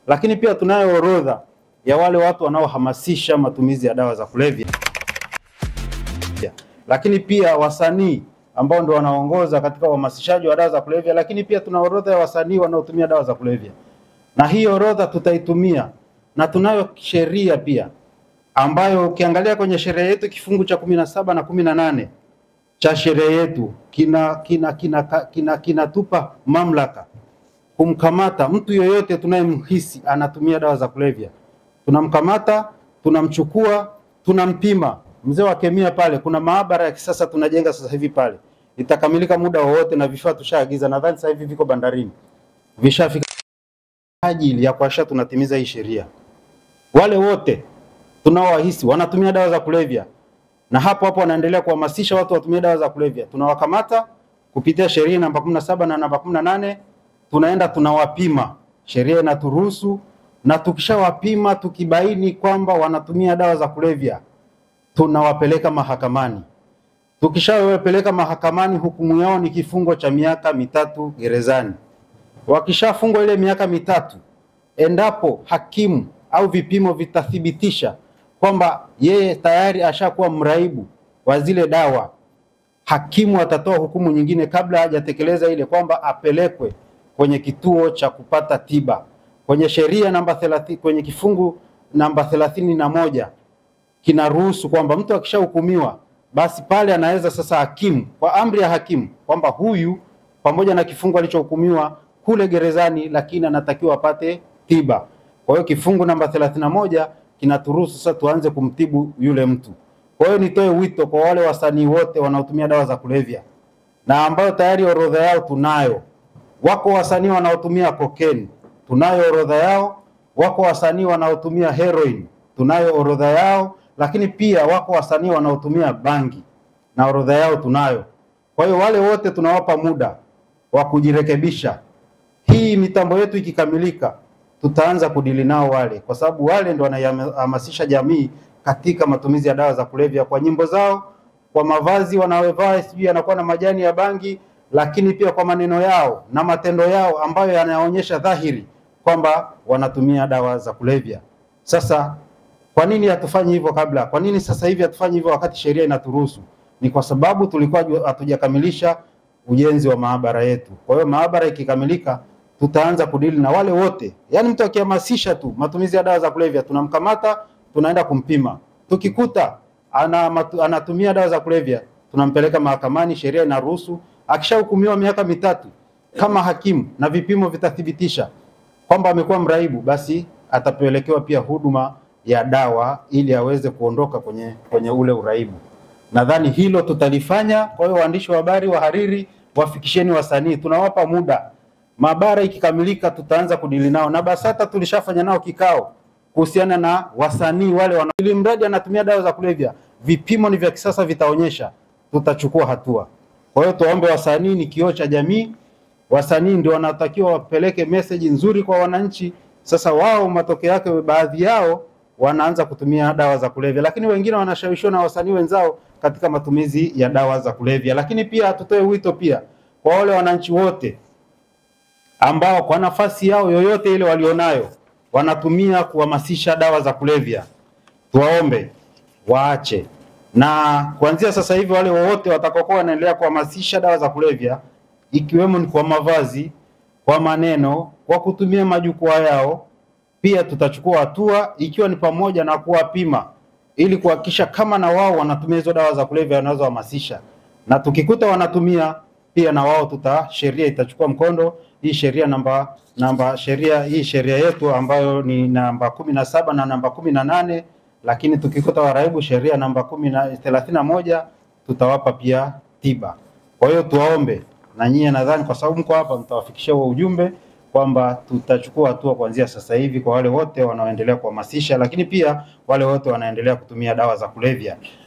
lakini pia tunayo orodha ya wale watu wanaohamasisha matumizi ya dawa za kulevya, lakini pia wasanii ambao ndio wanaongoza katika uhamasishaji wa dawa za kulevya, lakini pia tuna orodha ya wasanii wanaotumia dawa za kulevya, na hii orodha tutaitumia, na tunayo sheria pia ambayo ukiangalia kwenye sheria yetu kifungu cha kumi na saba na kumi na nane cha sheria yetu kina kina kinatupa kina, kina, kina mamlaka kumkamata mtu yoyote tunayemhisi anatumia dawa za kulevya. Tunamkamata, tunamchukua, tunampima. Mzee wa kemia pale, kuna maabara ya kisasa tunajenga sasa hivi pale, itakamilika muda wowote na vifaa tushaagiza, nadhani sasa hivi viko bandarini, vishafika ajili ya kuhakikisha tunatimiza hii sheria. Wale wote tunaowahisi wanatumia dawa za kulevya na hapo hapo wanaendelea kuhamasisha watu watumie dawa za kulevya, tunawakamata kupitia sheria namba 17 na namba 18 tunaenda tunawapima, sheria inaturuhusu, na tukishawapima tukibaini kwamba wanatumia dawa za kulevya tunawapeleka mahakamani. Tukishawapeleka mahakamani, hukumu yao ni kifungo cha miaka mitatu gerezani. Wakishafungwa ile miaka mitatu, endapo hakimu au vipimo vitathibitisha kwamba yeye tayari ashakuwa mraibu wa zile dawa, hakimu atatoa hukumu nyingine kabla hajatekeleza ile, kwamba apelekwe kwenye kituo cha kupata tiba. Kwenye sheria namba 30, kwenye kifungu namba thelathini na moja kinaruhusu kwamba mtu akishahukumiwa basi pale anaweza sasa hakimu kwa amri ya hakimu kwamba huyu pamoja na kifungu alichohukumiwa kule gerezani, lakini anatakiwa apate tiba. Kwa hiyo kifungu namba thelathini na moja kinaturuhusu sasa tuanze kumtibu yule mtu. Kwa hiyo nitoe wito kwa wale wasanii wote wanaotumia dawa za kulevya na ambayo tayari orodha yao tunayo. Wako wasanii wanaotumia cocaine, tunayo orodha yao. Wako wasanii wanaotumia heroin, tunayo orodha yao. Lakini pia wako wasanii wanaotumia bangi na orodha yao tunayo. Kwa hiyo wale wote tunawapa muda wa kujirekebisha. Hii mitambo yetu ikikamilika tutaanza kudili nao wale, kwa sababu wale ndio wanahamasisha jamii katika matumizi ya dawa za kulevya kwa nyimbo zao, kwa mavazi wanayovaa, sijui yanakuwa na majani ya bangi, lakini pia kwa maneno yao na matendo yao ambayo yanaonyesha dhahiri kwamba wanatumia dawa za kulevya. Sasa kwa nini hatufanyi hivyo kabla? Kwa nini sasa hivi hatufanyi hivyo wakati sheria inaturuhusu? Ni kwa sababu tulikuwa hatujakamilisha ujenzi wa maabara yetu. Kwa hiyo maabara ikikamilika tutaanza kudili na wale wote, yaani mtu akihamasisha tu matumizi ya dawa za kulevya tunamkamata, tunaenda kumpima. Tukikuta ana matu, anatumia dawa za kulevya tunampeleka mahakamani, sheria inaruhusu. Akishahukumiwa miaka mitatu, kama hakimu na vipimo vitathibitisha kwamba amekuwa mraibu, basi atapelekewa pia huduma ya dawa ili aweze kuondoka kwenye, kwenye ule uraibu. Nadhani hilo tutalifanya. Kwa hiyo waandishi wa habari, wahariri, wafikisheni wasanii, tunawapa muda maabara ikikamilika tutaanza kudili nao, na BASATA tulishafanya nao kikao kuhusiana na wasanii wale wana, ili mradi anatumia dawa za kulevya, vipimo ni vya kisasa, vitaonyesha, tutachukua hatua. Kwa hiyo tuwaombe wasanii, ni kioo cha jamii. Wasanii ndio wanatakiwa wapeleke message nzuri kwa wananchi. Sasa wao matokeo yake, baadhi yao wanaanza kutumia dawa za kulevya, lakini wengine wanashawishiwa na wasanii wenzao katika matumizi ya dawa za kulevya. Lakini pia tutoe wito pia kwa wale wananchi wote ambao kwa nafasi yao yoyote ile walionayo wanatumia kuhamasisha dawa za kulevya, tuwaombe waache, na kuanzia sasa hivi wale wowote watakaokuwa wanaendelea kuhamasisha dawa za kulevya, ikiwemo ni kwa mavazi, kwa maneno, kwa kutumia majukwaa yao, pia tutachukua hatua, ikiwa ni pamoja na kuwapima ili kuhakikisha kama na wao wanatumia hizo dawa za kulevya wanazohamasisha, na tukikuta wanatumia pia na wao tuta sheria itachukua mkondo hii sheria namba namba sheria hii sheria yetu ambayo ni namba kumi na saba na namba kumi na nane lakini tukikuta waraibu sheria namba kumi na thelathini na moja tutawapa pia tiba. Kwa hiyo tuwaombe na nyie, nadhani kwa sababu mko hapa, mtawafikishia huo ujumbe kwamba tutachukua hatua kuanzia sasa hivi kwa wale wote wanaoendelea kuhamasisha, lakini pia wale wote wanaendelea kutumia dawa za kulevya.